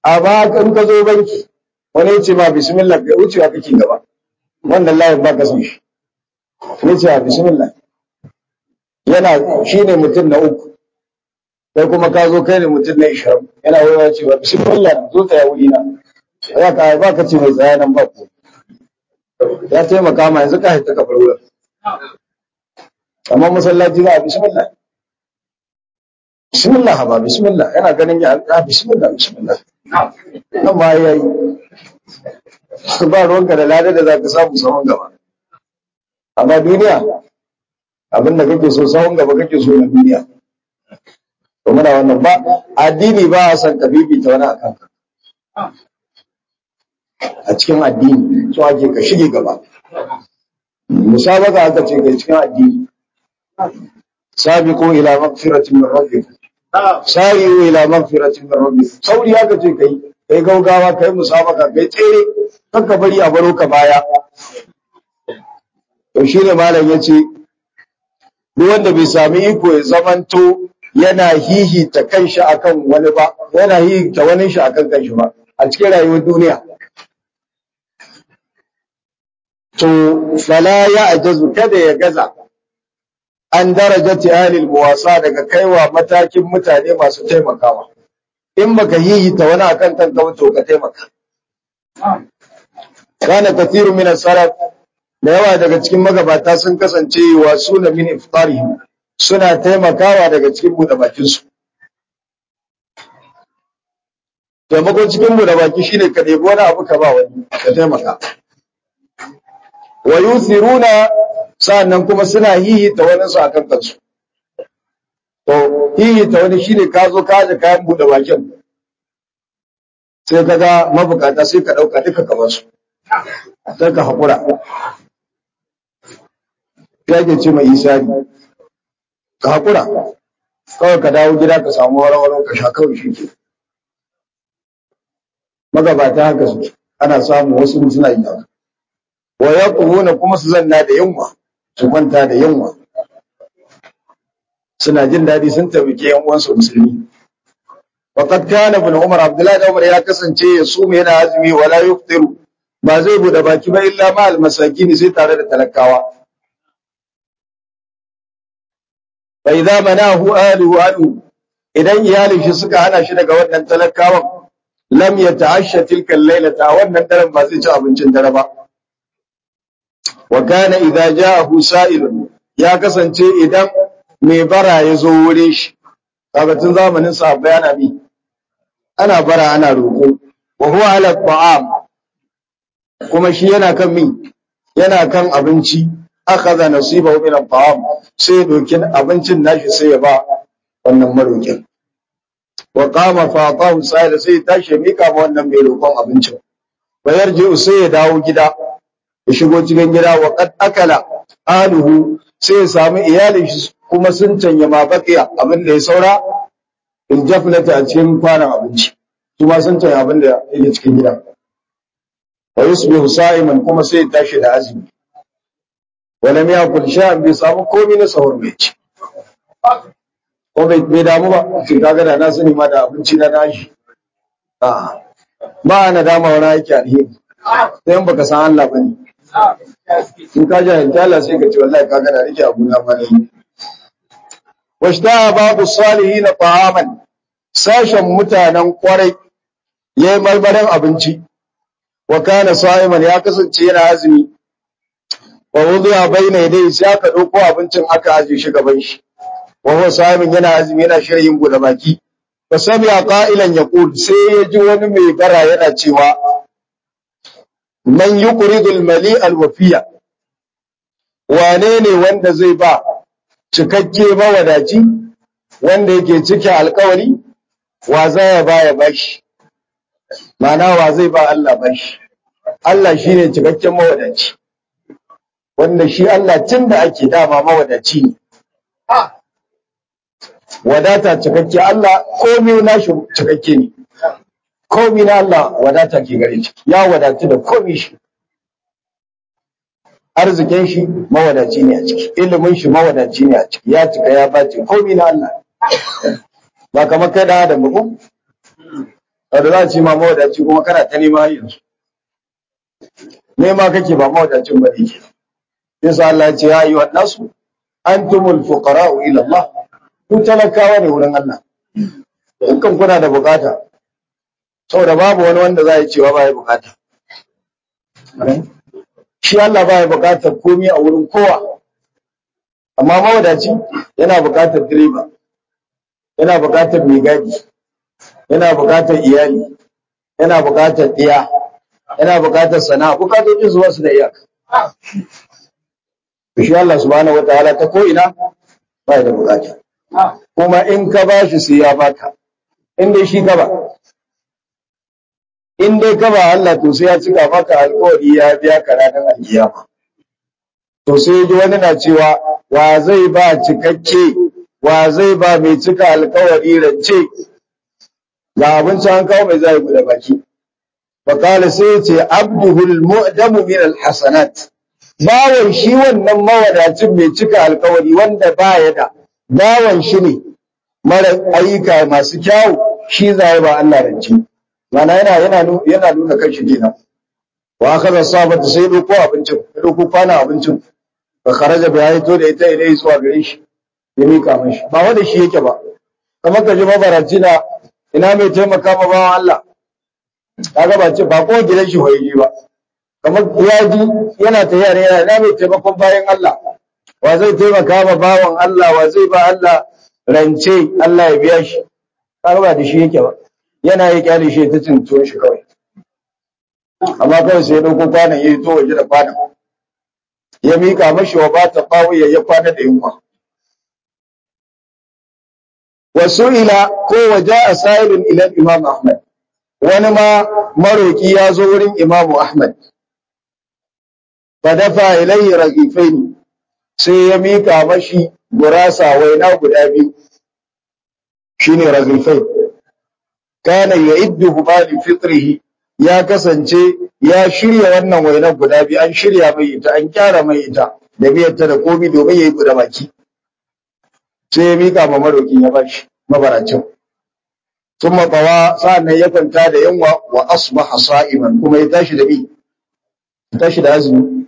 amma in ka zo banki wani ya ce ma bismillah ka wucewa kake gaba wannan layin ba ka san shi ne ce bismillah yana shi ne mutum na uku sai kuma ka zo kai ne mutum na ishirin yana wayewa cewa bismillah zo ta ya wuri na ya ka ba ka ce mai tsaya nan ba ku ya taimaka ma yanzu ka haita ka bar wurin amma masallaci za a bismillah bismillah ba bismillah yana ganin ya a bismillah bismillah nan ma ya yi su ba ruwanka da lada da za ka samu sahun gaba amma duniya abin da kake so sahun gaba kake so na duniya to muna wannan ba addini ba a san ka bibita wani akan ka a cikin addini so ake ka shige gaba musabaka aka ce kai cikin addini sabiqu ila maghfiratin min rabbikum sa'iu ila maghfiratin min rabbikum sauri aka ce kai kai gaugawa kai musabaka kai tsere kanka bari a baro ka baya to shine malam yace duk wanda bai sami iko ya zamanto yana hihita kanshi akan wani ba yana hihita wani shi akan kanshi ba a cikin rayuwar duniya to fala ya ajazu kada ya gaza an darajati ahlil muwasa daga kaiwa matakin mutane masu taimakawa in baka hihita wani akan kanka to ka taimaka kana kathiru min as-salaf da yawa daga cikin magabata sun kasance wa suna min iftarihim suna taimakawa daga cikin buɗe bakin su taimakon cikin buɗe baki shine ka ɗebi wani abu ka ba wani ka taimaka wa yuthiruna sa'annan kuma suna hihita wani su akan kansu to hihita wani shine ka zo ka aje kayan buɗe bakin sai ka ga mabukata sai ka ɗauka duka kamar su sai ka haƙura ya ke ce mai isari ka haƙura kawai ka dawo gida ka samu warwaro ka sha kawai shi ke magabata haka su ana samu wasu suna yi haka wa ya kuma su zanna da yunwa su kwanta da yunwa suna jin daɗi sun taimake yan uwansu musulmi وقد كان ابن عمر عبد الله بن عمر ya kasance ya sume yana azumi wala yuftiru ba zai bude baki ba illa ma almasakin sai tare da talakawa fa idza manahu ahlihu anhu idan iyalin shi suka hana shi daga wannan talakawan lam yata'ashsha tilka al-lailata wannan daren ba zai ci abincin dare ba wa kana idza ja'ahu sa'ilun ya kasance idan mai bara ya zo wurin shi kaga tun zamanin sahabbai ana bi ana bara ana roƙo wa huwa ala ta'am kuma shi yana kan min yana kan abinci akhadha nasibahu min at-ta'am sai dokin abincin nashi sai ya ba wannan marokin wa qama fa atahu sai sai tashi mika ma wannan mai roƙon abincin bayar ji sai ya dawo gida ya shigo cikin gida wa qad akala aluhu sai ya samu iyalin shi kuma sun canya ma baqiya abin da ya saura in jafnata a cikin kwanan abinci su ma sun canya abin da yake cikin gida wa yusbihu sa'iman kuma sai ya tashi da azumi wala miya kul sha'an bai samu komai na sahur bai ci ko bai bai damu ba shi kaga da na sani ma da abinci na nashi a ba na dama wani aiki alheri sai in baka san Allah bane in ka jahilta Allah sai ka ce wallahi kaga da rike abu na bane washta babu salihin ta'aman sashen mutanen kwarai yayi marmarin abinci wa kana sa'iman ya kasance yana azumi wa wudiya bayna yadayhi sai aka dauko abincin aka aje shi gaban shi wa huwa sa'imin yana azumi yana shirin bude baki fa sami'a qa'ilan yaqul sai ya ji wani mai bara yana cewa man yuqridu al-mali al-wafiya wane ne wanda zai ba cikakke mawadaci wanda yake cike alkawari wa za ya ba ya bashi ma'ana wa zai ba Allah bashi Allah shine cikakken mawadaci wanda shi Allah tun da ake dama mawadaci ne wadata cikakke Allah komai nashi cikakke ne komai na Allah wadata ke gare shi ya wadatu da komai shi arzikin shi mawadaci ne a ciki ilimin shi mawadaci ne a ciki ya cika ya bace komai na Allah ba kamar kai da Adam ba da za a ce ma mawadaci kuma kana ta nema har yanzu nema kake ba mawadacin ba ne ke yasa Allah ya ce ya yi nasu antumul fuqara'u ila Allah ku talakawa ne wurin Allah dukkan kuna da bukata saboda babu wani wanda za ya cewa ba ya bukata shi Allah ba ya bukatar komai a wurin kowa amma mawadaci yana bukatar direba yana bukatar mai gadi yana bukatar iyali yana bukatar ɗiya yana bukatar sana'a bukatocin su wasu da iyaka shi Allah subhanahu wataala ta ko ina ba da bukata kuma in ka bashi sai ya baka in dai shi ka ba in dai ka ba Allah to sai ya cika maka alƙawari ya biya ka ranar alkiyama to sai ji wani na cewa wa zai ba cikakke wa zai ba mai cika alƙawari rance ga abinci an kawo mai zai guda baki fakala sai ya ce abduhul mu'damu min alhasanat bawan shi wannan mawadacin mai cika alƙawari wanda baya da bawan shi ne mara ayyuka masu kyawu shi zai ba Allah rance mana yana yana yana nuna kan shi kenan wa akaza sabata sai doko abincin doko kwana abincin fa kharaja bi ayto da ita ilai zuwa gare shi ya mika mashi ba wanda shi yake ba kamar ka ji mabaraci na ina mai taimaka ma bawan Allah kaga ba ce ba ko gidan shi hoyi ba kamar ya ji yana ta yare yana ina mai taimakon bayan Allah wa zai taimaka ma bawan Allah wa zai ba Allah rance Allah ya biya shi kaga ba da shi yake ba yana yi kyale shi ta cinto shi kawai amma kawai sai ya dauko kwanan ya to waje da kwanan ya mika mashi wa bata bawo ya ya kwana da yunwa wasu ila ko waje a sa'ilin ila imam ahmad wani ma maroki ya zo wurin imam ahmad fa dafa ilayhi ragifaini sai ya mika mashi gurasa waina guda biyu shine ragifai kana ya'iddu li fitrihi ya kasance ya shirya wannan wainar guda biyu an shirya mai ita an kyara mai ita da biyarta da komi domin ya yi guda baki sai ya mika ma marokin ya bashi mabaracin sun matsawa sa'an ya kwanta da yanwa wa asbaha sa'iman kuma ya tashi da bi tashi da azumi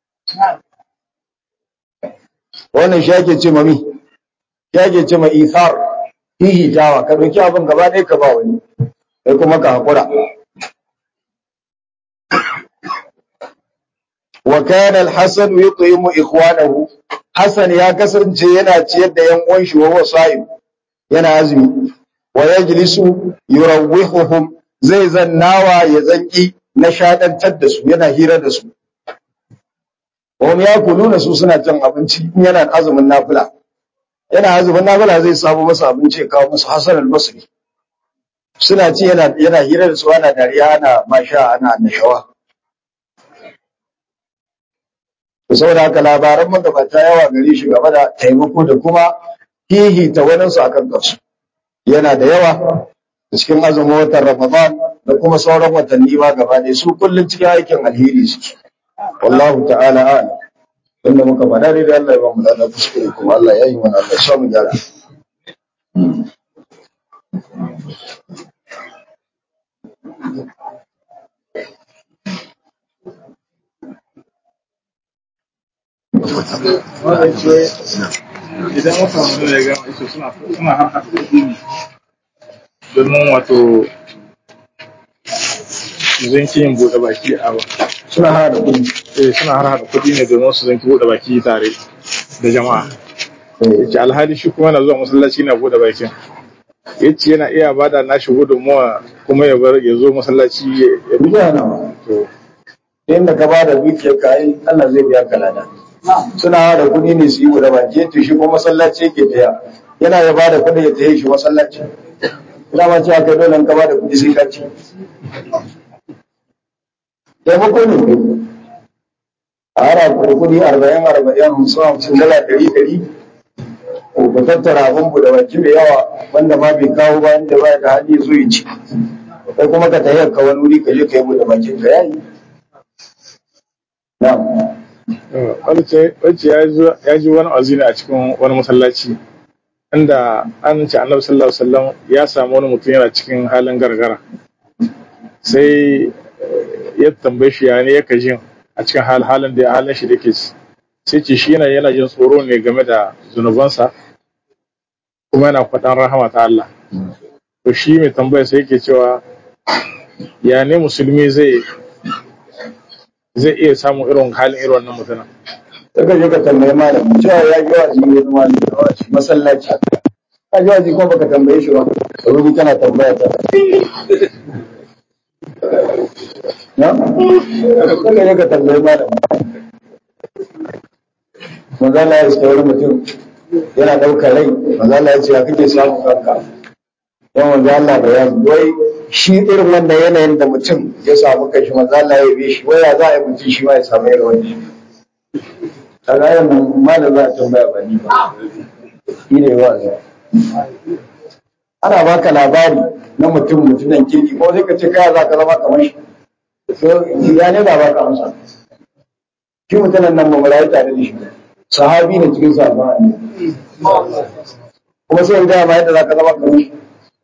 wannan shi ake ce ma mi shi ake ce ma ithar hihitawa ka ɗauki abin gaba ɗaya ka ba wani sai kuma ka haƙura wa kana al-hasan yut'imu ikhwanahu hasan ya kasance yana ciyar da yan uwan shi wa wasa'ib yana azumi wa yajlisu yurawwihuhum zai zannawa ya zanki na shaɗantar da su yana hira da su Wani ya kuluna su suna cin abinci in yana azumin nafila. Yana azumin nafila zai samu masa abinci ya kawo musu Hassan al-Basri. Suna ci yana yana hira da su ana dariya ana masha ana annashawa. To saboda haka labaran magabata yawa gare shi game da taimako da kuma hihita waninsu akan kansu. Yana da yawa cikin azumin watan Ramadan da kuma sauran watanni ma gaba ɗaya su kullum cikin aikin alheri suke. wallahu ta'ala a'lam inda muka faɗa dai da Allah ya ba mu da kuskure kuma Allah ya yi mana Allah ya samu gyara idan wata wani ya gama iso suna suna harkar kuɗi ne domin wato zanki yin buɗe baki a ba suna hada kuɗi eh suna har hada kuɗi ne domin su zanki buɗe baki tare da jama'a yace alhali shi kuma yana zuwa masallaci na buɗe bakin yace yana iya bada nashi gudunmuwa kuma ya bar ya zo masallaci ya ya- biya nawa to inda ka bada dukiyar ka ai Allah zai biya ka lada suna hada kuɗi ne su yi guda baki to shi kuma masallaci yake taya yana ya bada kuɗi ya taye shi masallaci ina ma ce aka dole in ka bada kuɗi sai ka ci taimako ne kai a hara kuɗi arba'in arba'in hamsin hamsin dala ɗari ɗari ko ka tattara abin buɗe baki mai yawa wanda ma bai kawo ba inda ba da hali zo ya ci kai kuma ka tayi ka wani wuri ka je ka yi buɗe bakin ka yayi na'am wacce wacce ya zo- ya ji wani azina a cikin wani masallaci inda an ce annabi sallallahu alaihi wasallam ya samu wani mutum yana cikin halin gargara sai ya tambaye shi ya ne yake jin a cikin hal halin da halin shi da ke sai ce shi yana yana jin tsoro ne game da zunubansa kuma yana faɗan rahama ta Allah to shi mai tambaya sai yake cewa ya ne musulmi zai zai iya samun irin halin irin wannan mutumin Daga je ka tambayi malam cewa ya ji wazi ne wani malami da wazi masallaci. Ka ji wazi kuma baka tambaye shi ba. Sauri kana tambaya ta. Na? Daga je ka tambayi malam. Mazala ya iska wani mutum yana ɗaukar rai. Mazala ya ce ya kake samun kanka. Yan wanzu Allah bayani wai shi irin wannan yanayin da mutum ya samu kashi mazala ya bi shi waya za a yi mutum shi ma ya samu irin wannan. kaga yan malam za a tambaya ba ni ba shi ne wa'azi ana baka labari na mutum mutumin kirki ko sai ka ce kaya za ka zama kamar shi so ya ne da baka amsa shi mutumin nan ba mu rayu tare da shi sahabi ne cikin sahabban annabi kuma sai in gaya ma yadda za ka zama kamar shi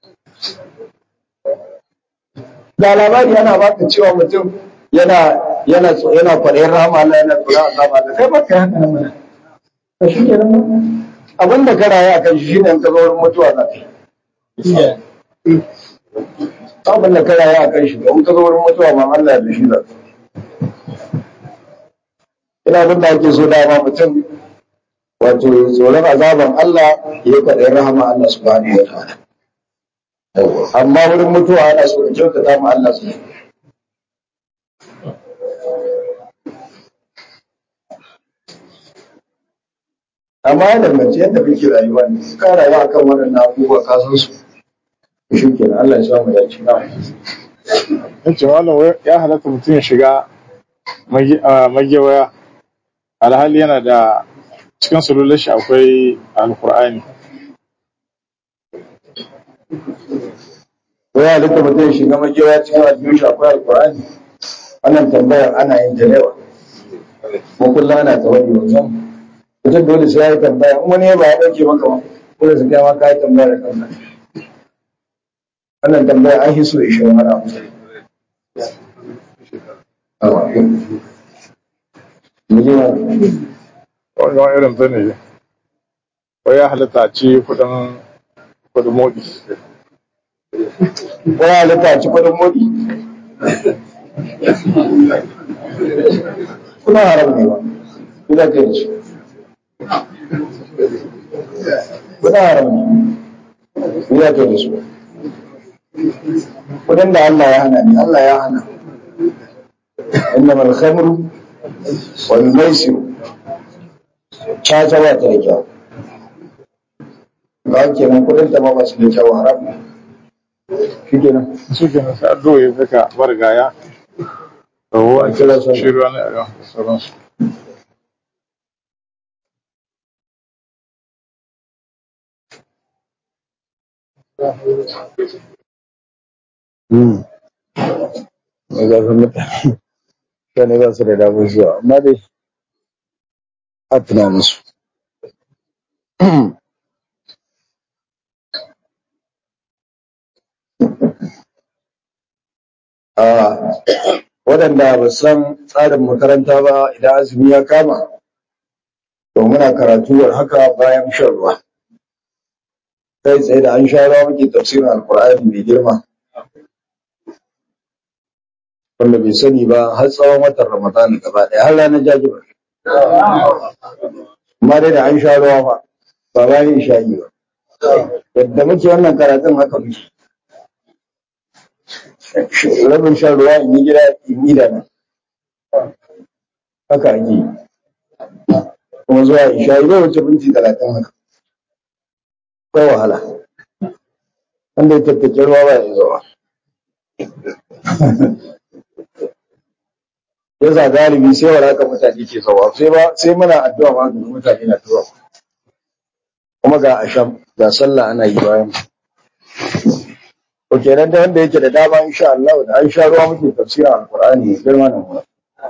da labari ana baka cewa mutum yana yana yana kwaɗayin rahama Allah yana tsoron azaba Allah kai baka haka nan mana to shi kenan abin da ka rayu akan shi shine in ka zo wurin mutuwa za ka yi abin da ka rayu akan shi in ka zo wurin mutuwa ma Allah ya da shi za ka ina abin da ake so dama mutum wato tsoron azaban Allah ya kwaɗayin rahama Allah subhanahu wa ta'ala amma wurin mutuwa ana so ka kyautata ma Allah subhanahu amma ya danganci yadda kake rayuwa ne ka rayuwa akan waɗannan abubuwa ka san su shi kenan Allah ya samu ya ci na yace malam wai ya halatta mutum ya shiga magi- a magewaya alhali yana da cikin sulular shi akwai alkur'ani ko ya halitta mutum ya shiga majewa cikin aljihun shi akwai alkur'ani wannan tambayar ana yin ta da yawa ko kullum ana ta wani wajen mutum dole sai ya yi tambaya in wani ya ba ya ɗauke maka ba dole su gaya ma ka yi tambaya da kanka wannan tambaya an hiso ya shirin wani abu mu je ma wani wani irin ta ne wai ya halatta a ci kudin kudin modi ko ya halitta a ci kudin modi kuna haram ne ba kuna kai da su kuna haram ne kuna kai da su kudin da Allah ya hana ne Allah ya hana إنما الخمر والميسر caca ba ta da kyau ba kenan kudin ta ma ba su da kyau haram ne shi kenan su ke nan sai addu'o ya saka marigaya da ruwa a kira sallah. shi ruwa ne a yau da sauransu mai zafin mutane mutane ba su da damar zuwa amma dai a tuna musu a waɗanda ba su san tsarin makaranta ba idan azumi ya kama to muna karatuwar haka bayan shan ruwa kai tsaye da an sha ruwa muke tafsirin alkur'ani mai girma wanda bai sani ba har tsawon watan Ramadan gaba ɗaya har ranar jajibar. Amma dai da an sha ruwa ba, ba bayan sha'i ba. Yadda muke wannan karatun haka muke. Rabin shan ruwa in yi gida in yi da nan. Haka ake yi. Kuma zuwa isha bai wuce minti talatin haka. Akwai wahala. Wanda ya tattake ruwa ba ya zuwa. ya za galibi sai wa haka mutane ke zawa sai ba sai muna addu'a ma ga mutane na zuwa kuma ga asham ga sallah ana yi bayan to kenan da wanda yake da dama insha Allah da an sha ruwa muke tafsirin alqur'ani girma nan mu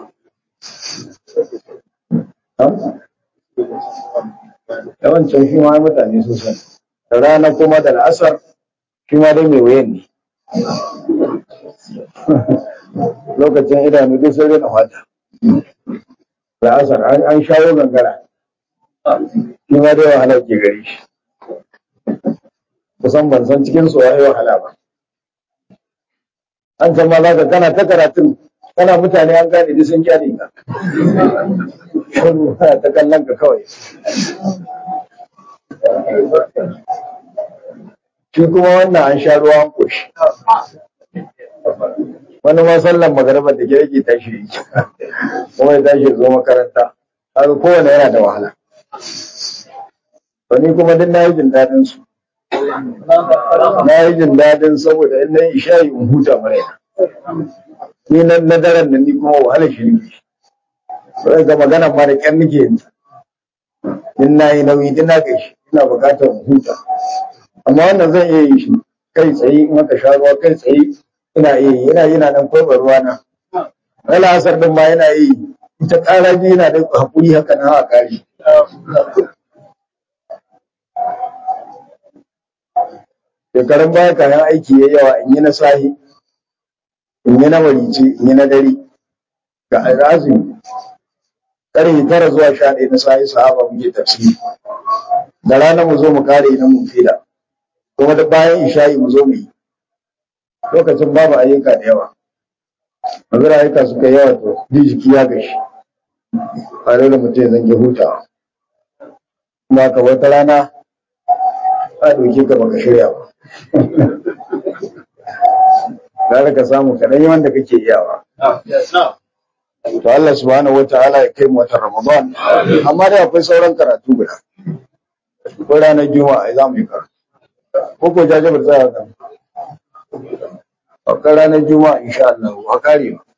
yawancin shi ma mutane sun san da rana kuma da al'asar shi ma dai mai wayan ne lokacin idanu duk sai na fata la'asar an shawo gangara shi ma dai wahala ke gari shi kusan ban san cikin su waye wahala ba an can ma zaka kana ta karatun kana mutane an gane duk sun kyale ka shiru ta kallon ka kawai shi kuma wannan an sha ruwa an koshi wani ma sallan magaraba da ke yake tashi kuma ya tashi zo makaranta haka kowane yana da wahala wani kuma duk na yi jin daɗin su na yi jin daɗin saboda in na yi isha'i in huta mara ni na na daren nan ni kuma wahala shi ne sai ga magana ma da ƙyan nake yin in na yi nauyi din na gaishe ina buƙatar in huta amma wannan zan iya yi shi kai tsaye in aka sha ruwa kai tsaye ina iya yi ina yana nan kwaibar ruwa na wala asar din ma yana yi ita ƙara ji yana da hakuri haka na haka kari shekarun baya kayan aiki ya yawa in yi na sahi in yi na marice in yi na dare ga azumi ƙarfe tara zuwa sha ɗaya na sahi sahaba muke tafsiri da rana mu zo mu kare na mun fila kuma da bayan isha'i mu zo mu yi lokacin babu ayyuka da yawa yanzu ayyuka suka yawa to ji jiki ya gashi a da mutum ya zange hutawa kuma ka wata rana a ɗauke ka baka shirya ba Gara ka samu kaɗan yi wanda kake iyawa. To Allah subhanahu wa ta'ala ya kai mu watan Ramadan. Amma dai akwai sauran karatu guda. Akwai ranar Juma'a za mu yi karatu. Ko ko jajabar za a kan. Akwai ranar Juma'a insha Allah a kare ba.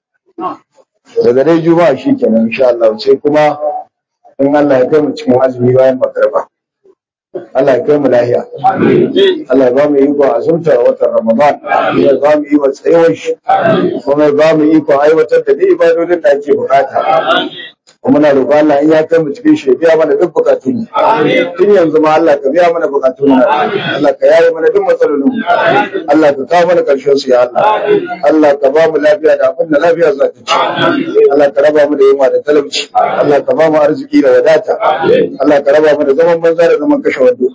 Daga dai Juma'a shi kenan insha Allah sai kuma in Allah ya kai mu cikin azumi bayan magarba. Allah ya kai mu lahiya. Allah ya ba mu iko azumta watan Ramadan. Ya ba mu iko tsayuwar shi. Kuma ya ba mu iko aiwatar da duk ibadodin da ake bukata. Kuma na roƙo Allah in ya kai mu cikin shi ya biya mana duk bukatun mu. Tun yanzu ma Allah ka biya mana bukatun mu. Allah ka yaye mana duk matsalolin mu. Allah ka kawo mana ƙarshen su ya Allah. Allah ka ba mu lafiya da abin da lafiya za ta ci. Allah ka raba mu da yunwa da talauci. Allah ka ba mu arziki da wadata. Allah ka raba mu da zaman banza da zaman kashe wando.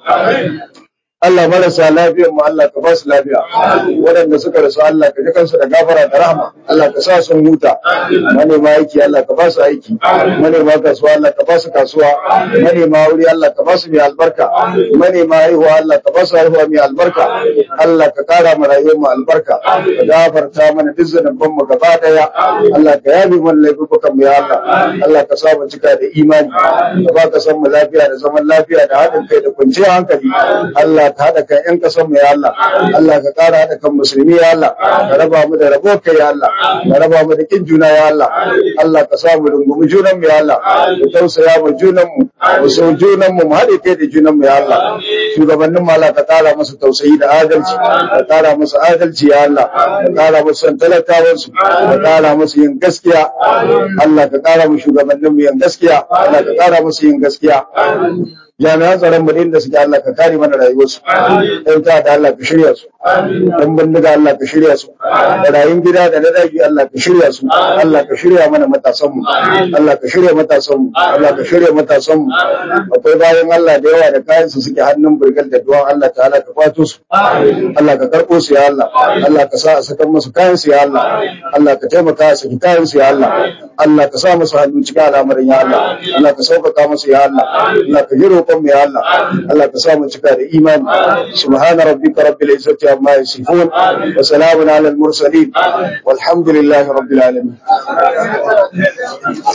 Allah marasa lafiyar mu Allah ka ba su lafiya waɗanda suka rasu Allah ka ji kansu da gafara da rahama Allah ka sa sun huta manema aiki Allah ka ba su aiki manema kasuwa Allah ka ba su kasuwa manema wuri Allah ka ba su mai albarka manema haihuwa Allah ka ba su haihuwa mai albarka Allah ka kara mu rayuwar mu albarka ka gafarta mana duk zanubban mu gaba daya Allah ka yabi mana laifukan mu ya Allah Allah ka sa mu cika da imani ka ba ka san mu lafiya da zaman lafiya da haɗin kai da kwanciyar hankali Allah ka haɗa kan ƴan ƙasar mu ya Allah Allah ka ƙara haɗa kan musulmi ya Allah ka raba mu da rabo kai ya Allah ka raba mu da kin juna ya Allah Allah ka sa mu rungumi junan mu ya Allah ka tausaya mu junan mu mu so junan mu mu haɗe kai da junan mu ya Allah shugabannin mu Allah ka ƙara musu tausayi da adalci ka ƙara musu adalci ya Allah ka ƙara musu son talakawan su ka ƙara musu yin gaskiya Allah ka ƙara mu shugabannin mu yin gaskiya Allah ka ƙara musu yin gaskiya jami'an tsaron mu da suke Allah ka kare mana rayuwarsu ɗan ta da Allah ka shirya su ɗan bindiga Allah ka shirya su barayin gida da na daji Allah ka shirya su Allah ka shirya mana matasan mu Allah ka shirya matasan mu Allah ka shirya matasan mu akwai bayan Allah da yawa da kayan su suke hannun burgal da duwan Allah ta'ala ka kwato su Allah ka karɓo su ya Allah Allah ka sa a sakan musu kayan su ya Allah Allah ka taimaka su kayan su ya Allah Allah ka sa musu hannu cikin al'amarin ya Allah Allah ka sauƙaƙa musu ya Allah Allah ka jiro roƙon mu ya Allah Allah ka sa mu cika da imani subhana rabbika rabbil izzati amma yasifun wa salamun alal mursalin walhamdulillahi rabbil alamin